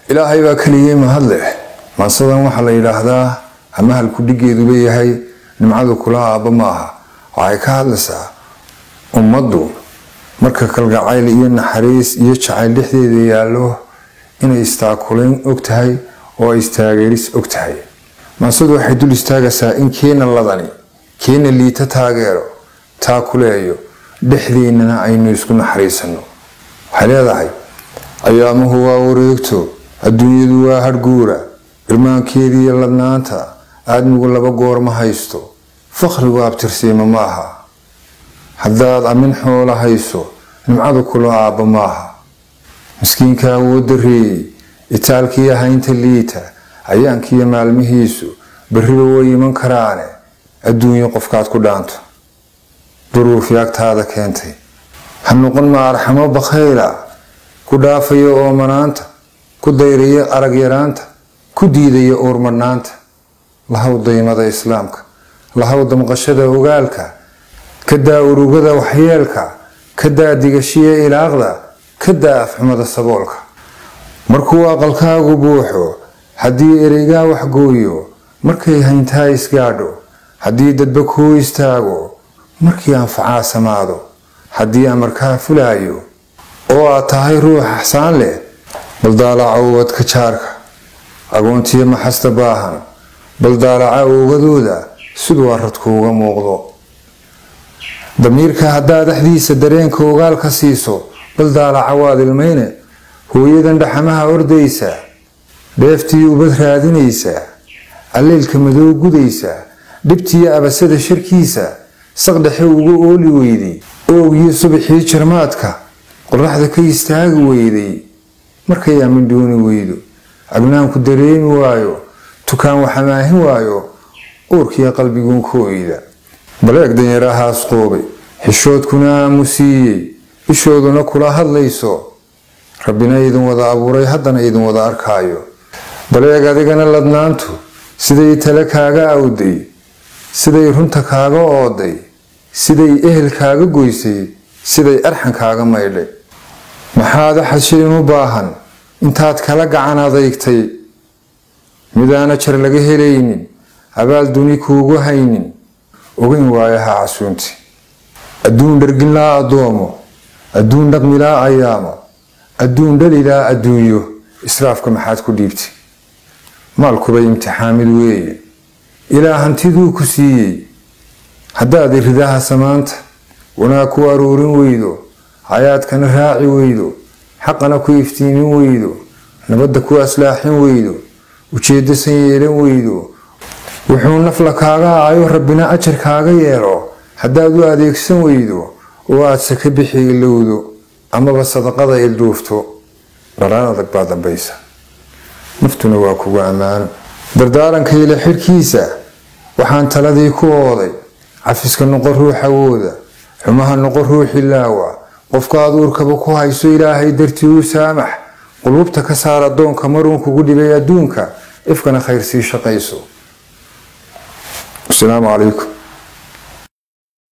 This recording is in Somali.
ilaahay baa keligii mahad leh maansadan waxaa la yidhaahdaa ama halkudhigeeduba yahay nimcadu kula aabba ma aha waxay ka hadlaysaa ummaddu marka kalgacayl iyo naxariis iyo jacayl dhexdeeda yaallo inay istaakulayn og tahay oo ay istaageeris og tahay maansadu waxay dul istaagaysaa in keena ladani keena liita taageero taakuleeyo dhexdeennana aynu isku naxariisanno waxay leedahay ayaamuhu waa wareegto adduunyadu waa harguura irmaankeediiyo ladnaanta aadmigu laba goor ma haysto fakhrigu abtirsiima ma aha haddaad amin xoola hayso nimcadu kula aabba ma aha miskiinka awood dareeyey itaalkiiyo haynta liita ayaankiiyo maalmihiisu berriba way iman karaane adduunyo qofkaad ku dhaanto duruufi agtaada keentay ha noqon ma arxamo bakhayla ku dhaafaya oomanaanta ku dayraya arag yaraanta ku diidaya uurmadhnaanta lahaw daymada islaamka lahaw damqashada ogaalka ka daa urugada waxyeelka ka daa digashiya ilaaqda ka daa afxumada saboolka markuu aqalkaagu buuxo haddii ereygaa waxgooyo markay hayntaa isgaadho haddii dadba kuu istaago markii anfacaa samaado haddii amarkaa fulaayo oo aad tahay ruux axsaan leh baldaalaca ubadka jaarka agoontiyo maxasta baahan baldaalaca oogadooda siduu aradkuuga muuqdo damiirka haddaad dhexdiisa dareenka ogaal ka siiso baldaalaca waad ilmayne hooyadan dhaxamaha ordaysa dheeftii ubad raadinaysa alleylka madow gudaysa dhibtiyo abasada sharkiisa saqdhexe ugu ooli weyday oogyo subaxii jarmaadka qoraxda ka istaagi weyday markay amin dooni weydo agnaanku dareemi waayo tukaan waxamaahin waayo uurkiyo qalbiguun ka oyda baleeg danyarahaas qoobay xishoodkuna aamusiiyey ishooduna kula hadlayso rabbina idin wada abuuray haddana idin wada arkaayo baleeg adigana ladnaantu siday tale kaaga awday siday runta kaaga ooday siday ehel kaaga goysay siday arxan kaaga maydhay maxaad axashayn u baahan intaad kala gacan adeygtay midaana jar laga helaynin abaal duni kuugu haynin ogeyn waayaha casuunti adduun dharginlaa addoomo adduun dhaqmilaa ayaamo adduun dhalilaa adduunyo israafka maxaad ku dhiibtay maalkuba imtixaamid weeye ilaa hantiduu ku siiyey haddaad iridaha samaanta wanaag ku aruurin weydo hayaadkana raaci weydo xaqana ku iftiimin weydo nabadda ku aslaaxin weydo ujeeddo san yeelan weydo wuxuu nafla kaaga aayo rabbina ajar kaaga yeelo haddaad u adeegsan weydo oo aad saka bixi ilowdo amaba sadaqada ilduufto dhalaan adag baa dambaysa naftuna waa kugu ammaano dardaarankayla xidhkiisa waxaan taladii ku ooday cafiska noqon ruux awooda xumaha noqon ruuxi laawa qofkaad uurkaba ku hayso ilaahay dartii u saamax quluubta ka saar addoonka maruun kugu dhibay adduunka ifkana khayr sii shaqayso asalaamu calaykum